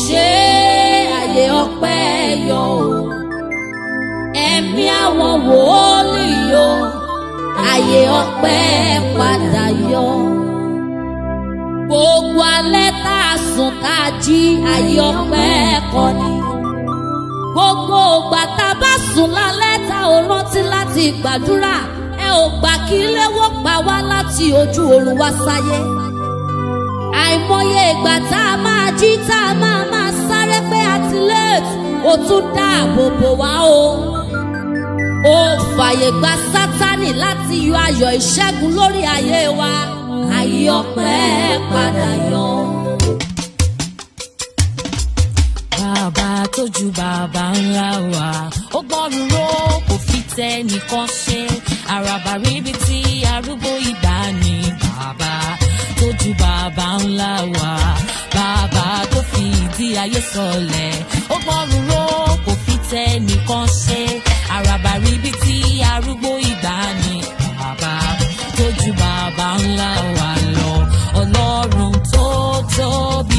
ṣe àyè ọpẹ́ yọ o ẹ̀mí àwọn wòólì yọ àyè ọpẹ́ padà yọ gbogbo alẹ́ tá a sùn tá a jí àyè ọpẹ́ kọ́ ni gbogbo ògbà tá a bá sùn lálẹ́ tá ò rántí láti gbàdúrà ẹ ò gbà kí léwó pa wá láti ojú oorun wá sáyé àìmọye ìgbà tá a máa jí tá a máa máa sáré pé àti late ó tún dáàbò bò wá o ó fàyè gba sátánì láti yọ ayọ̀ ìṣẹ́gun lórí ayé wa ayé ọpẹ́ padà yọ. bàbá tó ju bàbá ńlá wa ó gbọ́rùn ró kò fi tẹ nìkan ṣe àràbà ríbi tí arúgbó ìgbà ni bàbá tó ju bàbá ńlá wa bàbá tó fi ìdí ayé sọlẹ̀ ó gbọ́rùn ró kò fi tẹ nìkan ṣe àràbà ríbi tí arúgbó ìgbà ni bàbá tó ju bàbá ńlá wa lọ ọlọ́run tó tóbi.